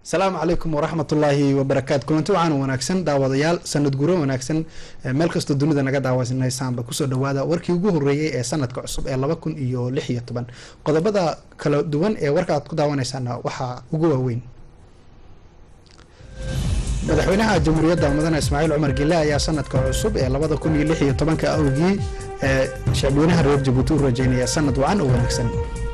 asalaamu calaykum waraxmatullaahi wabarakaatu kulanti waxaan wanaagsan daawadayaal sanad guro wanaagsan meel kastoo dunida naga daawanaysaanba kusoo dhawaada warkii ugu horeeyey ee sanadka cusub ee laba kun iyo lix iyo toban qodobada kala duwan ee warka aad ku daawanaysaana waxaa ugu waaweyn madaxweynaha jamhuuriyadda mudane ismaaciil cumar gile ayaa sanadka cusub ee labada kun iyo lix iyo tobanka awgii ee shacbweynaha reer jabuuti u rajeynaya sanad wacan oo wanaagsan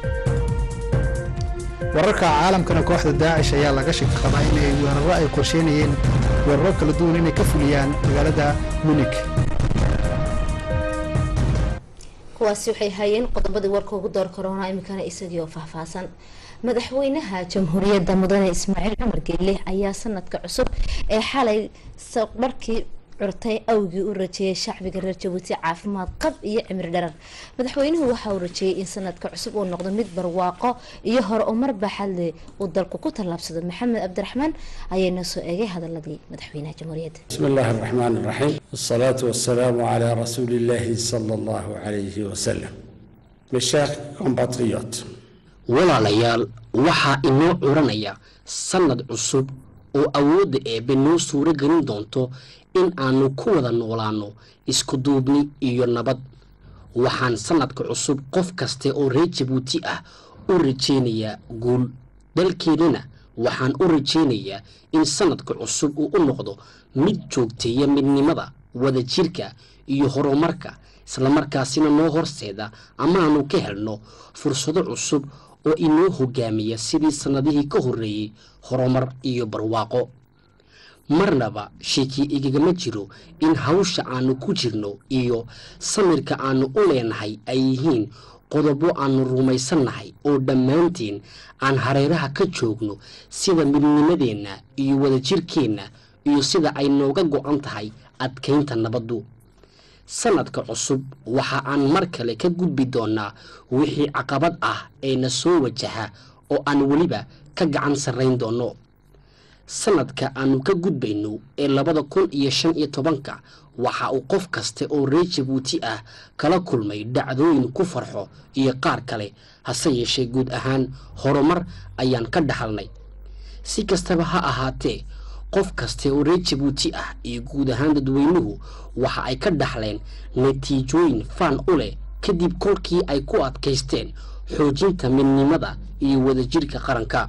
wararka caalamkana kooxda daacish ayaa laga shaki qabaa inay weeraro ay qorsheynayeen weeraro kala duwan inay ka fuliyaan magaalada munik kuwaasi waxay hayeen qodobadii warka ugu door korona iminkana isagii oo faahfaahsan madaxweynaha jamhuuriyadda mudane ismaaciil cumar geele ayaa sanadka cusub ee xalay saqbarkii curtay awgii u rajeeyay shacbiga reer jabuuti caafimaad qab iyo cimri dharar madaxweynuhu waxa uu rajeeyay in sanadka cusub uu noqdo mid barwaaqo iyo hore oo mar baaxadle uu dalku ku tallaabsado maxamed cabdiraxmaan ayaana soo eegay hadaladii madaxweynaha jamhuuriyadda بسم الله الرحمن الرحيم والصلاة والسلام على رسول الله صلى الله عليه وسلم Mes chers compatriotes, walaalayaal waxaa inoo curanaya sannad cusub oo awoodda eebbe noo suuro gelin doonto in aanu ku wada noolaanno isku duubni iyo nabad waxaan sannadka cusub qof kaste oo reer jabuuti ah u rajaynayaa guul dalkeennana waxaan u rajaynayaa in sannadka cusub uu u noqdo mid joogteeya midnimada wadajirka iyo horumarka islamarkaasina noo horseeda amaanu ka helno fursado cusub oo inoo hogaamiya sidii sannadihii ka horreeyey horumar iyo barwaaqo marnaba sheekii igagama jiro in hawsha aanu ku jirno iyo samirka aanu u leenahay ay yihiin qodobo aanu rumaysannahay oo dhammaanteen aan hareeraha ka joogno sida midnimadeenna iyo wadajirkeenna iyo sida ay nooga go-an tahay adkaynta nabaddu sannadka cusub waxa aan mar kale ka gudbi doonnaa wixii caqabad ah ee na soo wajaha oo aan weliba ka gacan sarrayn doonno sannadka aanu ka gudbayno ee labada kun iyo shan iyo tobanka waxa uu qof kaste oo reer jabuuti ah kala kulmay dhacdooyin ku farxo iyo qaar kale hase yeeshee guud ahaan horumar ayaan ka dhaxalnay si kastaba ha ahaatee qof kaste oo reer jabuuti ah iyo guud ahaan dadweynuhu waxa ay ka dhaxleen natiijooyin faan u leh kadib kolkii ay ku adkaysteen xoojinta midnimada iyo wadajirka qaranka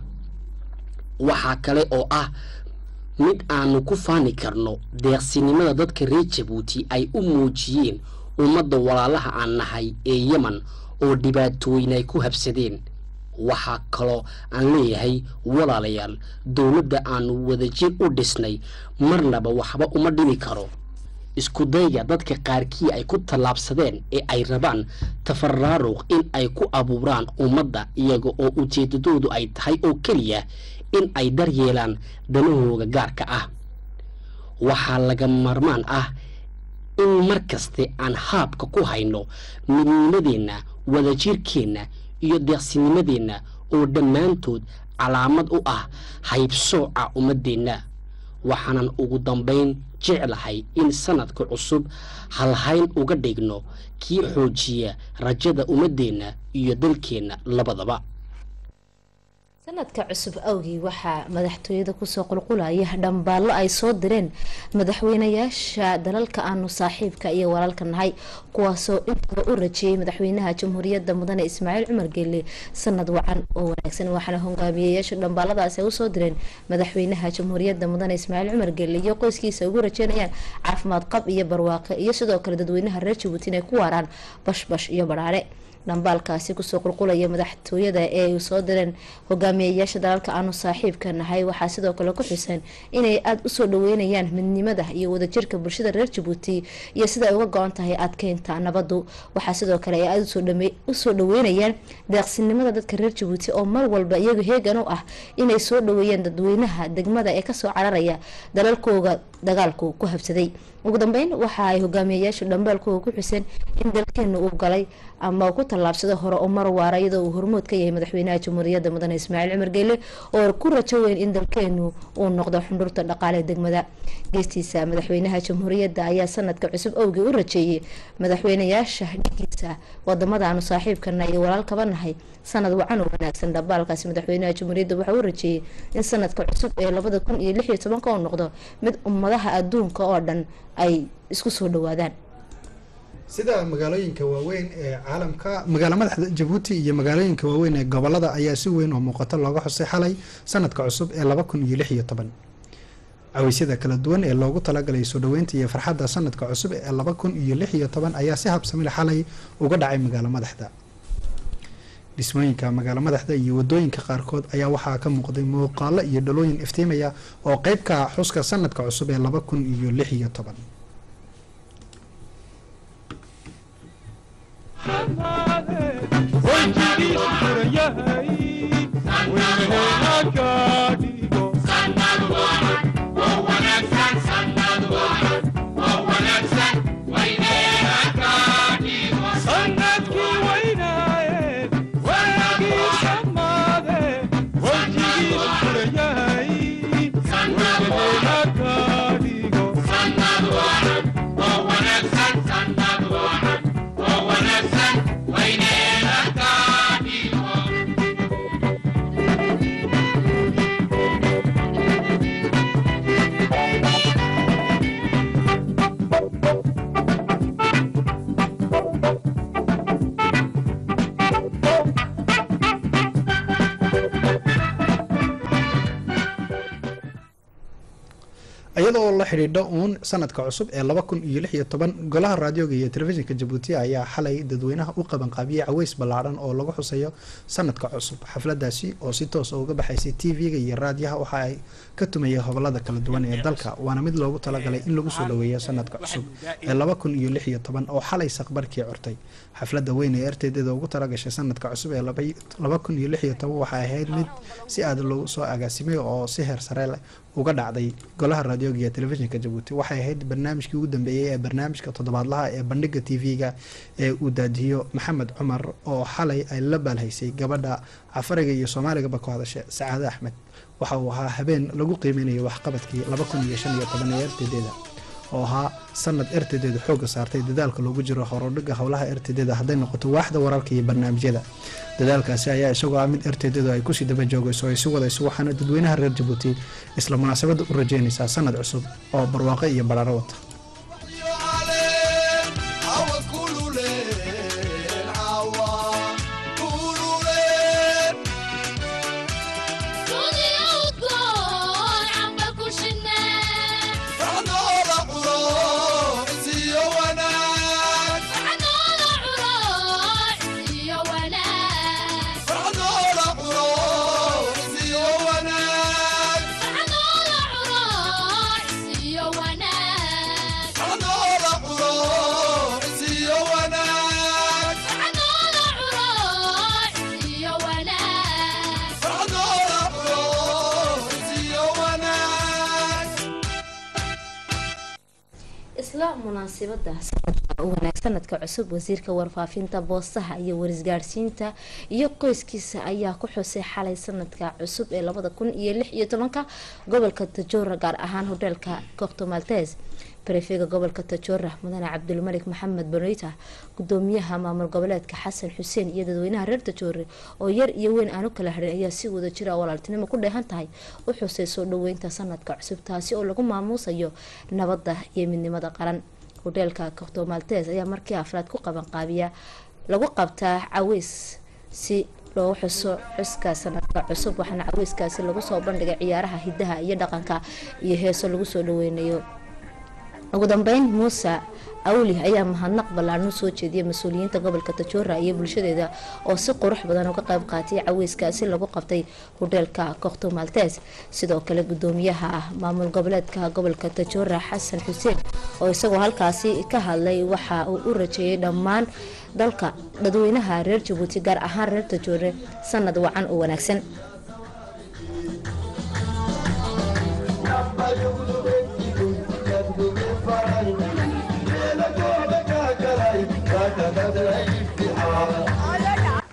waxaa kale oo ah mid aanu ku faani karno deeqsinimada dadka reer jabuuti ay u muujiyeen ummadda walaalaha aan nahay ee yeman oo dhibaatooyin ay ku habsadeen waxaa kaloo aan leeyahay walaalayaal dowladda aanu wadajir u dhisnay marnaba waxba uma dhimi karo isku dayga dadka qaarkii ay ku tallaabsadeen ee ay rabaan tafaraaruq in ay ku abuuraan ummadda iyaga oo ujeedadoodu ay tahay oo keliya in ay daryeelaan danahooga gaarka ah waxaa laga marmaan ah in mar kaste aan haabka ku hayno midnimadeenna wadajirkeenna iyo deeqsinimadeenna oo dhammaantood calaamad u ah haybsooca ummaddeenna waxaanan ugu dambayn jeclahay in sannadka cusub halhayn uga dhigno kii xoojiya rajada ummaddeenna iyo dalkeenna labadaba sanadka cusub awgii waxaa madaxtooyada kusoo qulqulaya dhambaallo ay soo direen madaxweynayaasha dalalka aanu saaxiibka iyo walaalka nahay kuwaasoo intaba u rajeeyay madaxweynaha jamhuuriyadda mudane ismaaciil cumar geele sanad wacan oo wanaagsan waxaana hogaamiyayaasha dhambaaladaasi ay usoo direen madaxweynaha jamhuuriyadda mudane ismaaciil cumar geele iyo qoyskiisa ugu rajeynayaan caafimaad qab iyo barwaaqe iyo sidoo kale dadweynaha reer jabuuti inay ku waaraan bashbash iyo badhaare dhambaalkaasi kusoo qulqulaya madaxtooyada ee ay soo direen hogaamiyayaasha dalalka aanu saaxiibka nahay waxaa sidoo kale ku xuseen inay aada usoo dhaweynayaan midnimada iyo wadajirka bulshada reer jabuuti iyo sida ay uga go-an tahay adkeynta nabadu waxaa sidoo kale ay aada usoo dhaweynayaan deeqsinimada dadka reer jabuuti oo mar walba iyagu heegan u ah inay soo dhaweeyaan dadweynaha degmada ee kasoo cararaya dalalkooga dagaalku ku habsaday ugu dambeyn waxa ay hogaamiyayaashu dhambaalkooda ku xuseen in dalkeenu uu galay ama uu ku tallaabsado hore oo mar waara iyadoo uu hormood ka yahay madaxweynaha jamhuuriyadda mudane ismaaciil cumar geele oo ku rajo weyn in dalkeenu uu noqdo xundhurta dhaqaale degmada geestiisa madaxweynaha jamhuuriyadda ayaa sanadka cusub awgii u rajeeyey madaxweynayaasha dhigiisa wadamadaanu saaxiibkana iyo walaalkaba nahay sanad wacan oo wanaagsan dhambaalkaasi madaxweynaha jamhuuriyadda waxaa u rajeeyey in sanadka cusub ee labada kun iyo lix iyo tobanka uu noqdo mid ummadaha adduunka oo dhan ay isku soo dhawaadaan sida magaalooyinka waaweyn ee caalamka magaalo madaxda jabuuti iyo magaalooyinka waaweyn ee gobolada ayaa si weyn oo muuqato looga xusay xalay sanadka cusub ee laba kun iyo lix iyo toban caweysyada kala duwan ee loogu talagalay soo dhaweynta iyo farxadda sanadka cusub ee laba kun iyo lix iyo toban ayaa si habsamil xalay uga dhacay magaalo madaxda dhismooyinka magaalo madaxda iyo wadooyinka qaarkood ayaa waxaa ka muuqday muuqaalo iyo dhalooyin iftiimaya oo qeybka xuska sanadka cusub ee laba kun iyo lix iyo toban iyadoo la xidhiidho uun sanadka cusub ee laba kun iyo lix iyo toban golaha raadioga iyo telefishinka jabuuti ayaa xalay dadweynaha u qabanqaabiyey caweys ballaadhan oo lagu xusayo sanadka cusub xafladaasi oo si toosa uga baxaysay t v-ga iyo raadiyaha waxa ay ka tumayay hobolada kala duwan ee dalka waana mid loogu talagalay in lagu soo dhaweeyo sanadka cusub ee laba kun iyo lix iyo toban oo xalay saqbarkii curtay xafladda weyn ee erteedeeda ugu talagashay sanadka cusub ee laba kun iyo lix iyo toban waxay ahayd mid si aada loogu soo agaasimay oo si heer sare uga dhacday golaha raadioga iyo telefishinka jabuuti waxay ahayd barnaamijkii ugu dambeeyey ee barnaamijka toddobaadlaha ee bandhiga t v-ga ee uu daadiyo maxamed cumar oo xalay ay la baalhaysay gabadha cafariga iyo soomaaligaba ku hadasha sacaade axmed waxa uu ahaa habeen lagu qiimeynayo waxqabadkii laba kun iyo shan iyo toban ee ertedeeda oo ahaa sanad ertedeeda xooga saartay dadaalka loogu jiro horodhiga howlaha ertedeeda hadday noqoto waaxda wararka iyo barnaamijyada dadaalkaasi ayaa isagoo ah mid erteedeedu ay kusii daba joogayso ay si wadayso waxaana dadweynaha reer jabuuti isla munaasabadda u rajeynaysaa sanad cusub oo barwaaqo iyo badhaaro wata munaasibada wanaag sanadka cusub wasiirka warfaafinta boostaha iyo warisgaadhsiinta iyo qoyskiisa ayaa ku xusay xalay sanadka cusub ee labada kun iyo lix iyo tobanka gobolka tajoora gaar ahaan hodheelka cocto maltes barefega gobolka tajoora mudane cabdulmalik maxamed bonita gudoomiyaha maamul goboleedka xasan xuseen iyo dadweynaha reer tajoore oo yar iyo weyn aan u kala harin ayaa si wada jira walaaltinimo ku dheehan tahay u xusay soo dhaweynta sanadka cusub taasi oo lagu maamuusayo nabadda iyo midnimada qaran hodheelka cocto maltes ayaa markii afraad ku qabanqaabiya lagu qabtaa caweys si loo xuso xuska sanadka cusub waxaana caweyskaasi lagu soo bandhigay ciyaaraha hidaha iyo dhaqanka iyo heeso lagu soo dhaweynayo ugu dambeyn muuse awli ayaa mahadnaq ballaarno soo jeediyay mas-uuliyiinta gobolka tajoora iyo bulshadeeda oo si qurux badan uga qayb qaatay caweyskaasi lagu qabtay hodheelka cocto maltes sidoo kale gudoomiyaha ah maamul goboleedka gobolka tajoora xasan xuseen oo isagoo halkaasi ka hadlay waxa uu u rajeeyay dhammaan dalka dadweynaha reer jabuuti gaar ahaan reer tajoore sanad wacan oo wanaagsan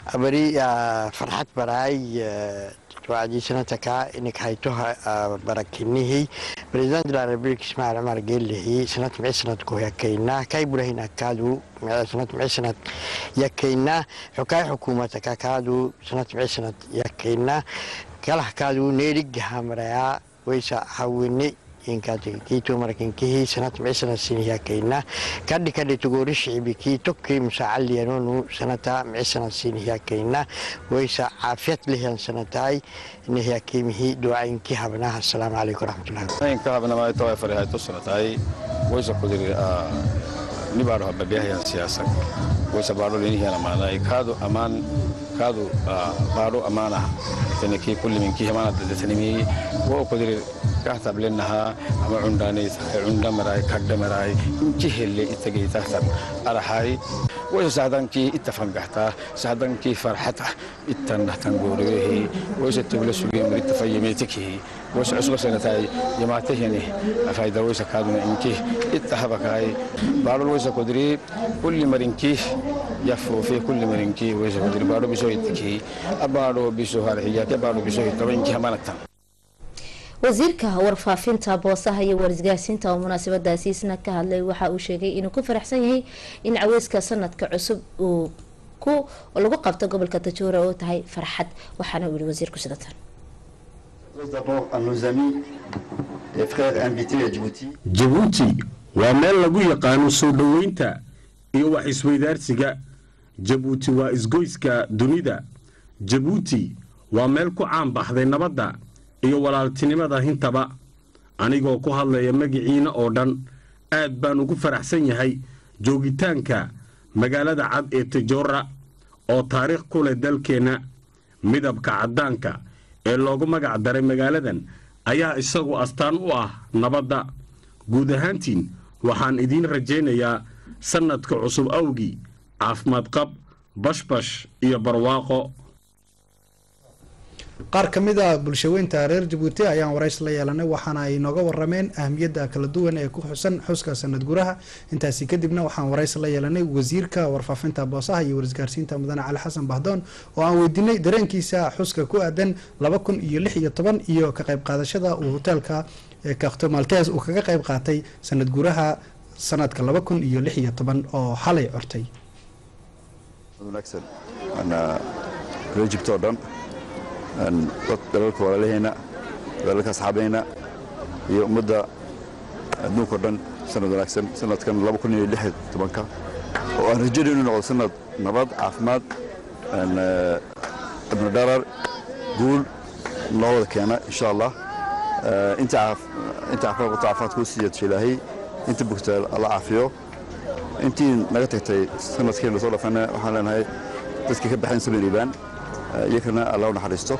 bari farxad baraay wacdii sanadka inik hayto barakinihi president de la republique ismail cumar geelihi sanad mici sanadku yakayna kay burahin akaadu sanad mici sanad yakayna xukaay xukuumata kakaadu sanad mici sanad yakayna kalahkaadu neerigahamaraya waysa hawini kiito marakinkihii sanad mici sanad sinihiyakayna kadhi kadhi tugori shicibi kiito kii musacaliyanonu sanata mici sanad sinihiyakayna waysa caafiyad lihiyan sanataay nihiyakimihi ducayinki habnaha asalaamu calaykum waraxmatullahi inka habnamaay taway farihayto sanataay waysa kudiri nibaadho hababiyahayan siyaasan waysa baadho linihiyan amaanay kaadu amaan kaadu baadho amaanah taniki kulli minki hamaana dadatanimi wo kudiri kahtablenaha ama cundhaanay cundha maraay kagdha maraay inki helle itagay tahtan arahay waysa sahdankii itafangahtaa sahdankii farxata ittan dhahtan goorigehi waysa tugla sugeen murita fayyameetikihi waysa cusba sanataay yamaatahini afayda waysa kaaduna inki ittahabakaay baadhol waysa kudiri kulli marinkii yafuufi kulli marinkii waysa kudiri baadho bisoo itikihi abaadho bisoo harxiyaake baadho bisoo hitaba inki hamanagtan wasiirka warfaafinta boosaha iyo warisgaarsiinta oo munaasabadaasi isna ka hadlay waxa uu sheegay inuu ku faraxsan yahay in caweyska sanadka cusub uu ku lagu qabto gobolka tajoora oo tahay farxad waxaana uu yihi wasiirku sidatan jabuuti waa meel lagu yaqaano soo dhoweynta iyo wax isweydaarsiga jabuuti waa isgoyska dunida jabuuti waa meel ku caan baxday nabadda iyo walaaltinimada hintaba anigoo ku hadlaya magiciina oo dhan aad baan ugu faraxsan yahay joogitaanka magaalada cad ee tajoora oo taariikh ku leh dalkeenna midabka caddaanka ee loogu magac daray magaaladan ayaa isagu astaan u ah nabadda guud ahaantiin waxaan idiin rajaynayaa sannadka cusub awgii caafimaad qab bashbash iyo barwaaqo qaar ka mid a bulshaweynta reer jabuuti ayaan warays la yeelanay waxaana ay nooga warameen ahmiyadda kala duwan ee ku xusan xuska sanad guraha intaasi kadibna waxaan warays la yeelanay wasiirka warfaafinta boosaha iyo warisgaarsiinta mudane cali xasan bahdoon oo aan weydiinay dareenkiisa xuska ku aadan laba kun iyo lix iyo toban iyo ka qayb qaadashada uu hoteelka kakto maltes uu kaga qayb qaatay sanad guraha sanadka laba kun iyo lix iyo toban oo xalay cortay dalalka walaalaheenna dalalka asxaabeyna iyo ummadda adduunka o dhan sanad wanaagsan sanadkan ka oo aan rajaynay inuu noqdo sanad nabad caafimaad ibnu dharar guul noo wada keena insha allah inta caafimaad qabto caafimaadkuu siiyadasha ilaahay inta bugta alla caafiyo intii naga tagtay sanadkeena soo dhafana waxaan leenahay dadkii ka baxeen sabir iibaan iyakana alla u naxariisto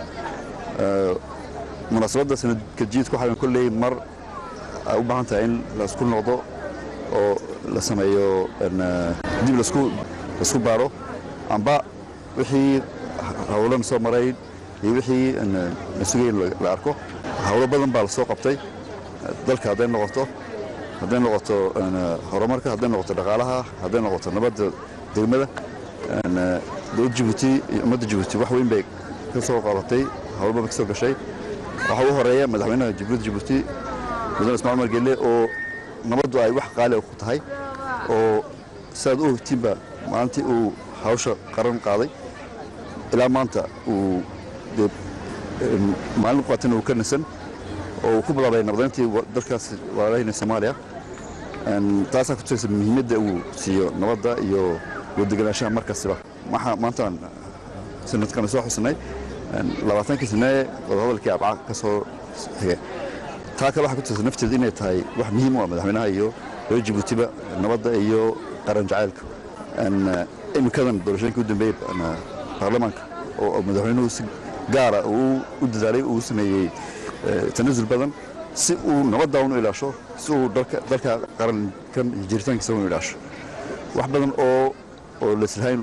munaasabadda sanadka jiidku waxaa kolley mar ay u baahan tahay in laisku noqdo oo la sameeyo dib laisku baaro amba wixii hawlan soo maray iyo wixii la sugay in la arko hawlo badan baa la soo qabtay dalka hadday noqoto hadday noqoto horumarka hadday noqoto dhaqaalaha hadday noqoto nabadda degmada dowladda jabuuti iyo ummadda jabuuti wax weyn bay ka soo qabatay hawlbaba ka soo gashay waxaa ugu horeeya madaxweynaha jamhuuriyadda jabuuti mudane ismaal umar gelle oo nabaddu ay wax qaali ku tahay oo siaad u ogtiinba maalintii uu hawsha qaran qaaday ilaa maanta uu dee maalin qaatan uu ka nasan oo uu ku bilaabay nabadayntii dalkaas walaalahayna soomaaliya taasaa ku tusaysa muhiimadda uu siiyo nabadda iyo waddeganaanshaha mar kastiba waxaa maantaan sanadkan soo xusnay labaatankii sane wadahadalkii abca ka soo xigay taa kale waxaa ku tusaysa nafteeda inay tahay wax muhiim u ah madaxweynaha iyo reer jabuutiba nabadda iyo qaran jacaylka iminkadan doorashooyinkii u dambeeyey baarlamaanka oo madaxweynuhu si gaara uu u dadaalay uu sameeyey tanasul badan si uu nabadda unu ilaasho si uu dalka qarankan iyo jiritaankiisa unu ilaasho wax badan oo oo laslahayn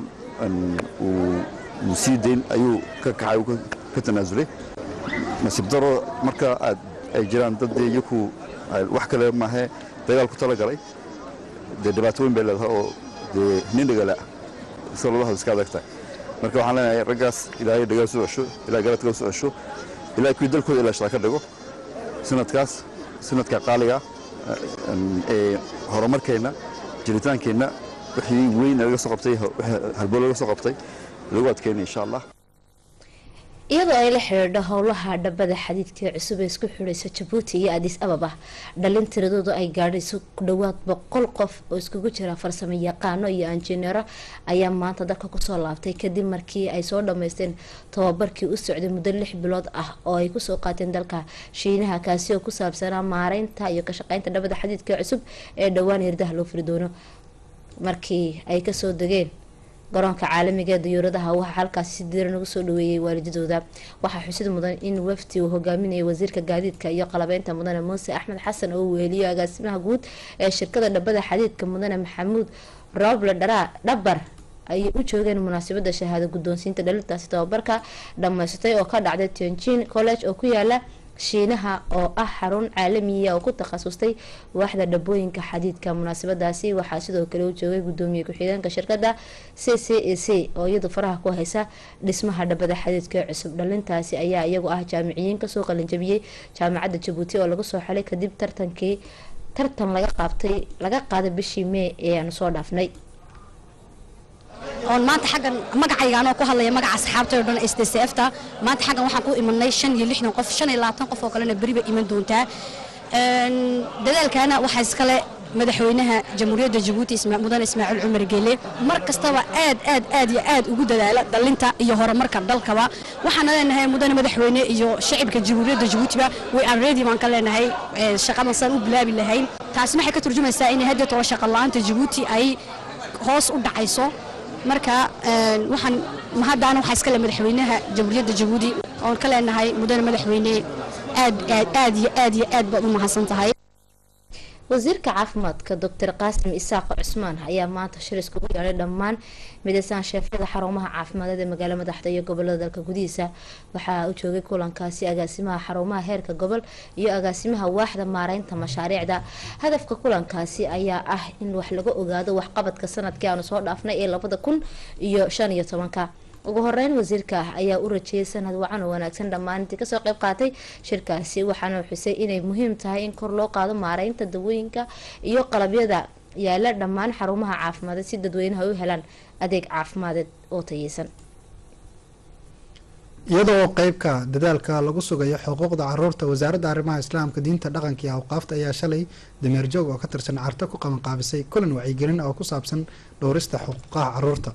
uu sii dayn ayuu ka kacay ka tanaasulay nasiib daro marka aad ay jiraan dad dee iyaku wax kale maahe dagaal ku tala galay dee dhibaato weyn bay leedahay oo dee nin dhagala sida loo hadal iska adag tahay marka waxaan leenahay raggaas ilaahay dhagaa soo cesho ilahay garadka soo cesho ilahay kuwii dalkooda ilaashada ka dhigo sanadkaas sanadka qaaliga ee horumarkeenna jiritaankeenna wixii weyn laga soo qabtay halbool laga soo qabtay lagu adkeynay insha allah iyadoo ay la xidhiidho howlaha dhabada xadiidka cusub ee isku xidhaysa jabuuti iyo adis ababa dhalin tiradoodu ay gaadhayso ku dhowaad boqol qof oo iskugu jira farsamo yaqaano iyo injineero ayaa maanta dalka kusoo laabtay kadib markii ay soo dhameysteen tababarkii u socday muddo lix bilood ah oo ay kusoo qaateen dalka shiinaha kaasi oo ku saabsanaa maareynta iyo ka shaqeynta dhabada xadiidka cusub ee dhowaan hirdaha loo furi doono markii ay kasoo degeen garoonka caalamiga ee diyuuradaha waxaa halkaasi si diiran ugu soo dhaweeyay waalidadooda waxaa xusid mudan in wafdi uu hogaaminayay wasiirka gaadiidka iyo qalabeynta mudane muuse axmed xasan oo weeliyo agaasimaha guud ee shirkada dhabada xadiidka mudane maxamuud roble dhabar ayay u joogeen munaasabada shahaado guddoonsiinta dhalintaasi tababarka dhammaysatay oo ka dhacday tianjin college oo ku yaala shiinaha oo ah xarun caalamiya oo ku takhasustay waaxda dhabooyinka xadiidka munaasabadaasi waxaa sidoo kale u joogay gudoomiye ku-xigeenka shirkada c c a c oo iyadu faraha ku haysa dhismaha dhabada xadiidka cusub dhalintaasi ayaa iyagu ah jaamiciyiin kasoo qalinjabiyey jaamacadda jabuuti oo lagu soo xalay kadib tartankii tartan laga qaabtay laga qaaday bishii mee ee aanu soo dhaafnay oon maanta xaggan magacayga anoo ku hadlaya magaca asxaabtay oo dhan s d c f ta maanta xaggan waxaan ku imanay shan iyo lixdan qof shan iyo labaatan qof oo kalena beri bay iman doontaa dadaalkaana waxaa iskale madaxweynaha jamhuuriyadda jabuuti mudane ismaaciil cumar geele mar kastaba aad aad aad iyo aad ugu dadaala dhalinta iyo horumarka dalkaba waxaana leenahay mudane madaxweyne iyo shacibka jamhuuriyadda jabuutiba way aan ready baan ka leenahay shaqadan saan u bilaabi lahayn taasina waxay ka turjumaysaa in haddeed oo shaqa la-aanta jabuuti ay hoos u dhacayso marka waxaan mahaddaana waxaa iskale madaxweynaha jamhuuriyadda jabuuti oon ka leenahay mudane madaxweyne aad aad aad iyo aad iyo aad baad u mahadsan tahay wasiirka caafimaadka doctor qaasim isaaq cusmaan ayaa maanta shir iskugu yeedhay dhammaan midaysaan sheefyada xarumaha caafimaaded ee magaalo madaxda iyo gobolada dalka gudihiisa waxaa u joogay kulankaasi agaasimaha xarumaha heerka gobol iyo agaasimaha waaxda maareynta mashaariicda hadafka kulankaasi ayaa ah in wax laga ogaado waxqabadka sanadkii aanu soo dhaafnay ee labada kun iyo shan iyo tobanka ugu horeyn wasiirka ayaa u rajeeyay sanad wacan oo wanaagsan dhammaan intii kasoo qeyb qaatay shirkaasi waxaana xusay inay muhiim tahay in kor loo qaado maareynta dawooyinka iyo qalabyada yaala dhammaan xarumaha caafimaaded si dadweynaha u helaan adeeg caafimadeed oo tayeysan iyadoo qeybka dadaalka lagu sugayo xuquuqda caruurta wasaaradda arrimaha islaamka diinta dhaqanka iyo awqaafta ayaa shalay dameer joog oo ka tirsan carto ku qabanqaabisay kulan wacyigelin oo ku saabsan dhowrista xuquuqaha caruurta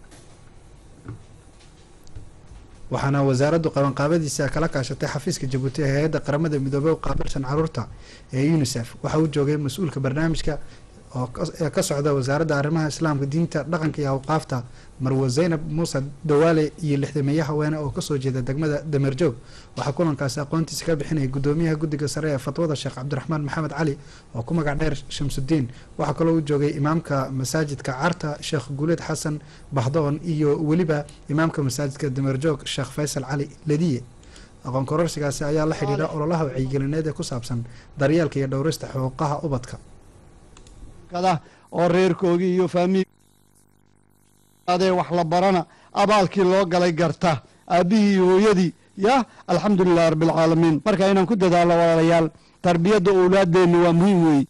waxaana wasaaraddu qabanqaabadiisa kala kaashatay xafiiska jabuuti ee hay-adda qaramada midoobey u qaabilsan caruurta ee unisef waxa uu joogay mas-uulka barnaamijka ee ka socda wasaaradda arrimaha islaamka diinta dhaqanka iyo awqaafta marwo zaynab muuse dawaale iyo lixdameeye haweene oo kasoo jeeda degmada dameerjoog waxaa kulankaasi aqoontiisa ka bixinaya gudoomiyaha guddiga sare ee fatwada sheekh cabdiraxmaan maxamed cali oo ku magac dheer shamsudiin waxaa kaloo u joogay imaamka masaajidka carta sheekh guuleed xasan bahdoon iyo weliba imaamka masaajidka dameerjoog sheekh faysal cali ladiye aqoon kororsigaasi ayaa la xidhiidha ololaha wacyigelineed ee ku saabsan daryeelka iyo dhowrista xuquuqaha ubadka oo reerkoogii iyo faamii adee wax la barana abaalkii loo galay garta aabbihii iyo hooyadii ya alxamdulilahi rabbialcaalamiin marka inaan ku dadaalo walaalayaal tarbiyadda owlaadeenna waa muhiim weeye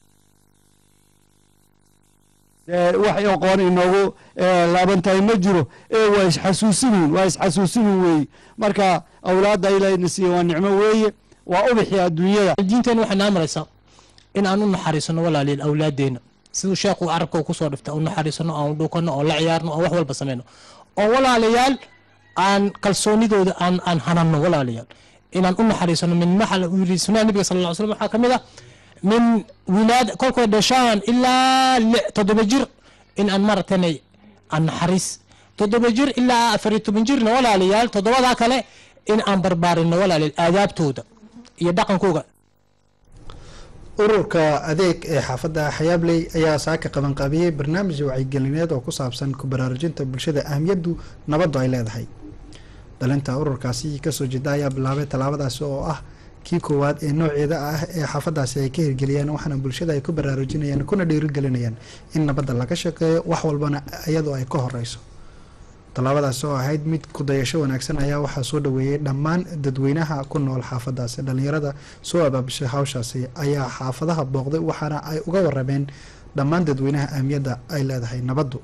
wax aqoon inoogu laaban tahay ma jiro ee waa isxasuusinin waa isxasuusinin weeye marka awlaadda ilahayna siiya waa nicmo weeye waa ubixi adduunyada diinteena waxay naa maraysaa in aan u naxariisano walaaliyaal awlaadeenna siduu sheekhu carabka kusoo dhifta u naxariisano aan dhukano oo la ciyaarno oo wax walba sameyno oo walaalayaal aan kalsoonidooda aan aan hanano walaalayaal inaan u naxariisano min maxal uu yiri sunnah nabiga sal lla ly slam waxaa ka mid ah min wilaad kolkood dhashaan ilaa toddoba jir in aan maaragtanay aan naxariis toddoba jir ilaa afar iyo toban jirna walaalayaal toddobadaa kale in aan barbaarino walaalayaal aadaabtooda iyo dhaqankooga ururka adeeg ee xaafadda xayaabley ayaa saaka qabanqaabiyey barnaamij wacyigelineed oo ku saabsan ku baraarujinta bulshada ahamiyaddu nabaddu ay leedahay dhalinta ururkaasi kasoo jeeda ayaa bilaabay tallaabadaasi oo ah kii koowaad ee nooceeda ah ee xaafadaasi ay ka hirgeliyeen waxaana bulshada ay ku baraarujinayaan kuna dhiirigelinayaan in nabadda laga shaqeeyo wax walbana iyadoo ay ka horeyso tallaabadaas oo ahayd mid kudayasho wanaagsan ayaa waxaa soo dhaweeyey dhammaan dadweynaha ku nool xaafadaasi dhalinyarada soo abaabishay hawshaasi ayaa xaafadaha booqday waxaana ay uga warameen dhammaan dadweynaha ahmiyadda ay leedahay nabaddu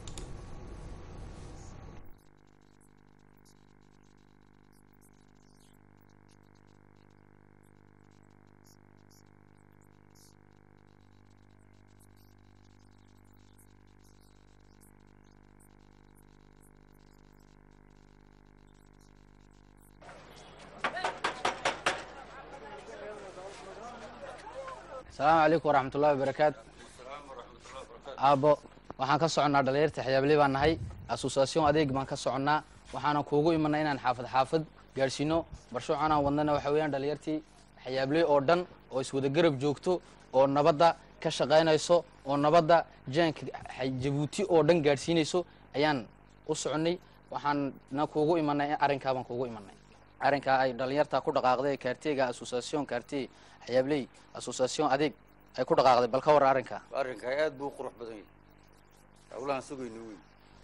asalaamu calaykum waraxmatullahi wabarakaatu aabbo waxaan ka soconnaa dhalinyarta xiyaabley baan nahay asusaasyon adeeg baan ka soconnaa waxaanan kuugu imanay inaan xaafad xaafad gaadhsiino barshuucan aan wadnana waxa weeyaan dhalinyartii xiyaabley oo dhan oo iswada garab joogto oo nabadda ka shaqaynayso oo nabadda jaanka jabuuti oo dhan gaadhsiinayso ayaan u soconnay waxaana kuugu imanay arrinkaa baan kuugu imanay arrinkaa ay dhalinyarta ku dhaqaaqday kaarteyga asusaasyon kaartey xiyaabley asusaasyon adeeg ay ku dhaqaaqday bal ka war arrinkaa arrinkaa aad buu u qurux badan yahay hawlahan sugayno wey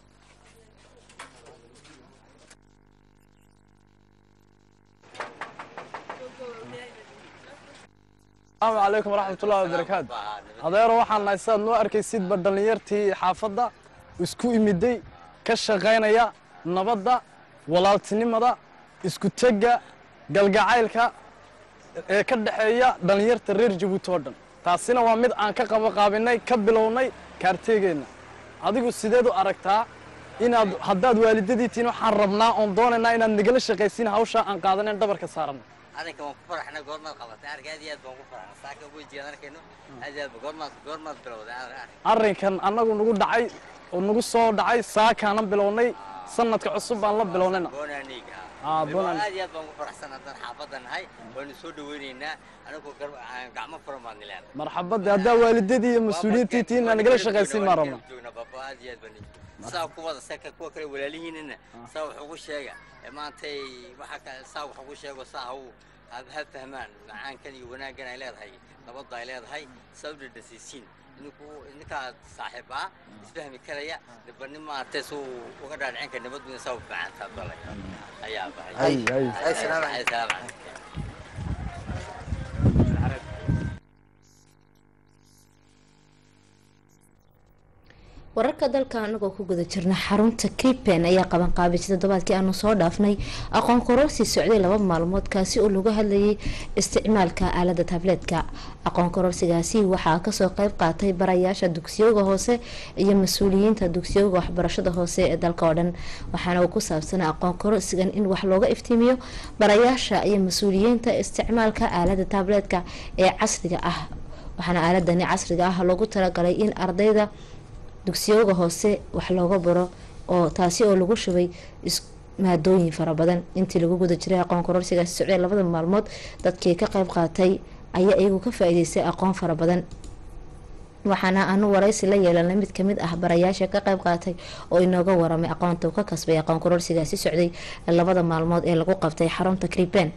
asalaamu calaykum waraxmatullahi wabarakaatu adeero waxaan nahay sidaad noo arkaysidba dhallinyartii xaafadda isku imiday ka shaqaynaya nabadda walaaltinimada isku tegga galgacaylka ee ka dhexeeya dhallinyarta reer jabuuti oo dhan taasina waa mid aan ka qabaqaabinay ka bilownay kaarteegeenna adigu sideed u aragtaa inaad haddaad waalidadii tihiin waxaan rabnaa oon doonaynaa inaad nagala shaqaysiin hawshaa aan qaadanen dhabarka saaranno arrinka waan ku faraxnay goormaad qabatay arrinka aad iyo aad baan ku faraxnay saaka wejigaan arkayno aad iyo aad ba goormaad goormaad bilowday arrin arrinkan annagu nagu dhacay oo nagu soo dhacay saakaanan bilownay sanadka cusub baan la bilownayna boonaniig Ah, Bonaan. aad iyo aad baan ku faraxsan haddaan xaafadda nahay waanu soo dhaweynaynaa anigoo gar- aan gacmo furan baan nilaan marxabadda haddaa waalidadii iyo mas-uuliyiintii tihiin aan nagala shaqaysiin maan rabna joogna baba aad iyo aad baan saa kuwada saka kuwa kale walaalihiinana saa wax ugu sheega ee maantay waxa ka saa wax ugu sheego saa ha u ha ha fahmaan macaankan iyo wanaaggan ay leedahay nabadda ay leedahay saa u dhadhasiisiin ninku ninkaa saaxiib ah isfahmi karaya nibanin maaragtay suu uga dhaadhicin kara nabaduna saa u fiicantaa balay ayaa bahay Ay, ay. Ay, salaam calaykum. Salaam calaykum. wararka dalka anagoo ku guda jirna xarunta kripen ayaa qabanqaabisay toddobaadkii aanu soo dhaafnay aqoon kororsi socday laba maalmood kaasi oo lagu hadlayay isticmaalka aalada tableetka aqoon kororsigaasi waxaa kasoo qeyb qaatay barayaasha dugsiyoga hoose iyo mas-uuliyiinta dugsiyoga waxbarashada hoose ee dalka oo dhan waxaana uu ku saabsanaa aqoon kororsigan in wax looga iftiimiyo barayaasha iyo mas-uuliyiinta isticmaalka aalada tableetka ee casriga ah waxaana aaladani casriga ah loogu talagalay in ardayda dugsiyooga hoose wax looga baro oo taasi oo lagu shubay maadooyin fara badan intii lagu guda jiray aqoon kororsigaasi socday labada maalmood dadkii ka qeyb qaatay ayaa iyagu ka faa-iideystay aqoon fara badan waxaana aanu waraysi la yeelanay mid kamid ah barayaasha ka qeyb qaatay oo inooga waramay aqoonta uu ka kasbay aqoon kororsigaasi socday labada maalmood ee lagu qabtay xarunta kriben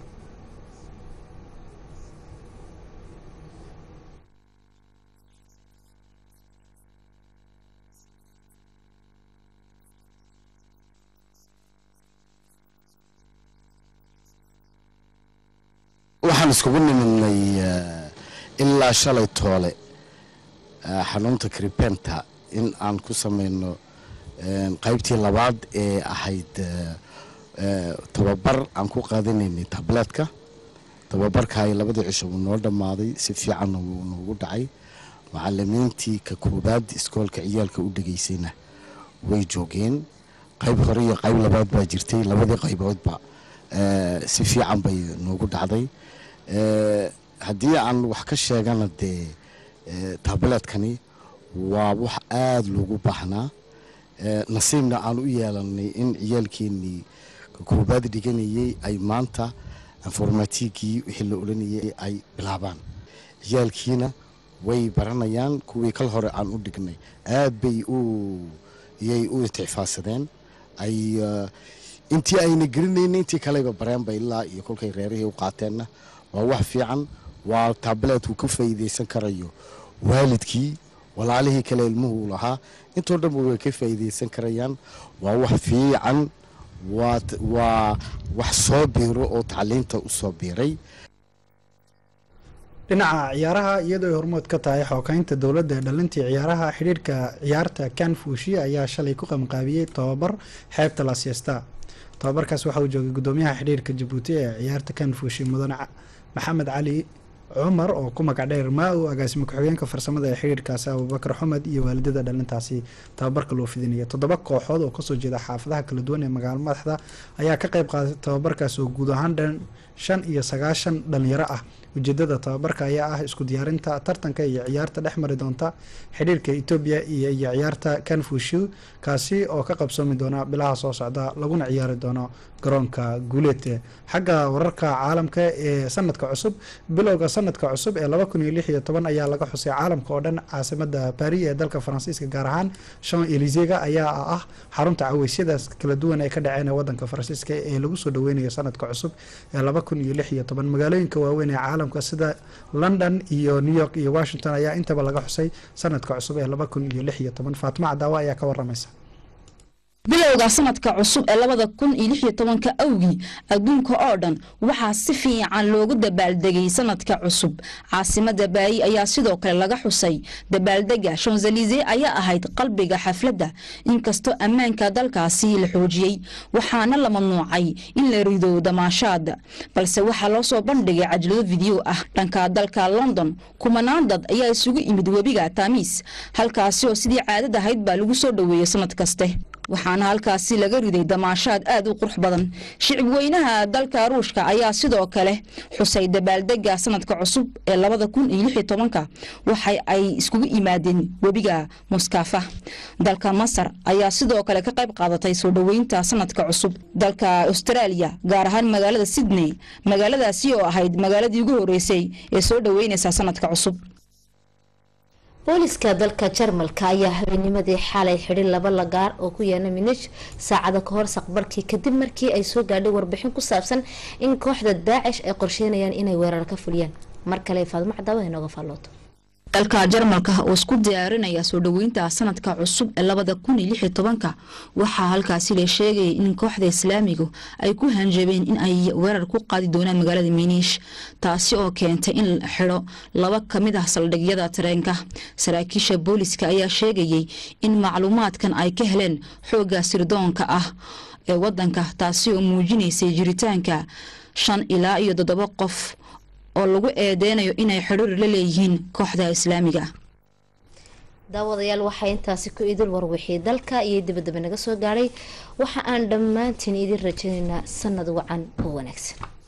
waxaan iskugu nimidnay ilaa shalay toole xanuunta kribenta in aan ku samayno qaybtii labaad ee ahayd tababar aan ku qaadanaynay tableetka tababarkaay labadii cisho wuu noo dhammaaday si fiicanna wuu noogu dhacay macalimiintii ka koobaad iskoolka ciyaalka u dhegaysayna way joogeen qayb hore iyo qayb labaad baa jirtay labadii qayboodba si fiican bay noogu dhacday haddii aan wax ka sheegana dee tableetkani waa wax aada loogu baahnaa nasiibna aan u yeelanay in ciyaalkeenii ka koobaad dhiganayay ay maanta informatigii wixii la odhanayay ay bilaabaan ciyaalkiina way baranayaan kuwii kal hore aan u dhignay aad bay u iyay u inticfaadsadeen ay intii ayna gelinayna intii kaleba bareenba ilaa iyo kolkay reerihii u qaateenna waa wax fiican waa tablet uu ka faa'iidaysan karayo waalidkii walaalihii kale ilmuhu lahaa intoo dhanba way ka faa'iidaysan karayaan waa wax fiican waa wax soo biiro oo tacliinta u soo biiray dhinaca ciyaaraha iyadoo ay hormood ka tahay xookeynta dowladda ee dhalintii ciyaaraha xidhiirhka ciyaarta kanfushi ayaa shalay ku qamqaabiyey tobabar xeebta lasiesta tobabarkaas waxa uu joogay gudoomiyaha xidhiirka jabuuti ee ciyaarta kanfushi mudane maxamed cali cumar oo ku magac dheer maa-u agaasimo ku-xigeenka farsamada ee xidhiirkaasi abubakar xumed iyo waalidada dhalintaasi tababarka loo fidinaya toddoba kooxood oo kasoo jeeda xaafadaha kala duwan ee magaalo madaxda ayaa ka qayb qaadatay tababarkaas oo guud ahaan dhan shan iyo sagaashan dhalinyaro ah ujeedada tababarka ayaa ah isku diyaarinta tartanka iyo ciyaarta dhex mari doonta xidhiirka etoobiya iyo iyo ciyaarta kanfushu kaasi oo ka qabsoomi doona bilaha soo socda laguna ciyaari doono garoonka guuleed xagga wararka caalamka ee sanadka cusub bilowga sanadka cusub ee laba kun iyo lix iyo toban ayaa laga xusay caalamka oo dhan caasimada baris ee dalka faransiiska gaar ahaan shan elisega ayaa ah xarunta caweysyadaas kala duwan ee ka dhaceen ee wadanka faransiiska ee lagu soo dhaweynayo sanadka cusub ee laba kun iyo lix iyo toban magaalooyinka waaweyn ee caalamka sida london iyo new york iyo washington ayaa intaba laga xusay sanadka cusub ee laba kun iyo lix iyo toban faatimo cadaawa ayaa ka waramaysa bilowga sanadka cusub ee labada kun iyo lix iyo tobanka awgii adduunka oo dhan waxaa si fiican loogu dabaaldegay sanadka cusub caasimada baayi ayaa sidoo kale laga xusay dabaaldega shanzelize ayaa ahayd qalbiga xafladda inkastoo ammaanka dalkaasi la xoojiyey waxaana la mamnuucay in la rido damaashaad balse waxaa loo soo bandhigay cajlado video ah dhanka dalka london kumanaan dad ayaa isugu imid webiga taamiis halkaasi oo sidii caadad ahayd baa lagu soo dhoweeyey sanad kaste waxaana halkaasi laga riday damaashaad aad u qurux badan shicib weynaha dalka ruushka ayaa sidoo kale xusay dabaaldega sanadka cusub ee labada kun iyo lix iyo tobanka waxa ay iskugu yimaadeen webiga muskafa dalka masar ayaa sidoo kale ka qayb qaadatay soo dhoweynta sanadka cusub dalka australia gaar ahaan magaalada sydney magaaladaasi oo ahayd magaaladii ugu horeysay ee soo dhoweyneysa sanadka cusub booliska dalka jarmalka ayaa habeennimadii xalay xidhi laba lagaar oo ku yaala minish saacada kahor saqbarkii kadib markii ay soo gaadhay warbixin ku saabsan in kooxda daacish ay qorsheynayaan inay weerar ka fuliyaan mar kale faadmo cadaawada inooga faallooto dalka jarmalka oo isku diyaarinaya soo dhoweynta sanadka cusub ee labada kun iyo lix iyo tobanka waxaa halkaasi la sheegayay in kooxda islaamigu ay ku hanjabeen in ay weerar ku qaadi doonaan magaalada miniish taasi oo keentay in la xidho laba ka mid ah saldhigyada tareenka saraakiisha booliska ayaa sheegayay in macluumaadkan ay ka heleen xoogga sirdoonka ah ee wadanka taasi oo muujinaysay jiritaanka shan ilaa iyo toddoba qof oo lagu eedeynayo inay xidhiir la leeyihiin kooxda islaamiga daawadayaal waxaa intaasi ku idil warwixii dalka iyo dibadaba naga soo gaadhay waxa aan dhammaantiin idin rajaynaynaa sanad wacan oo wanaagsan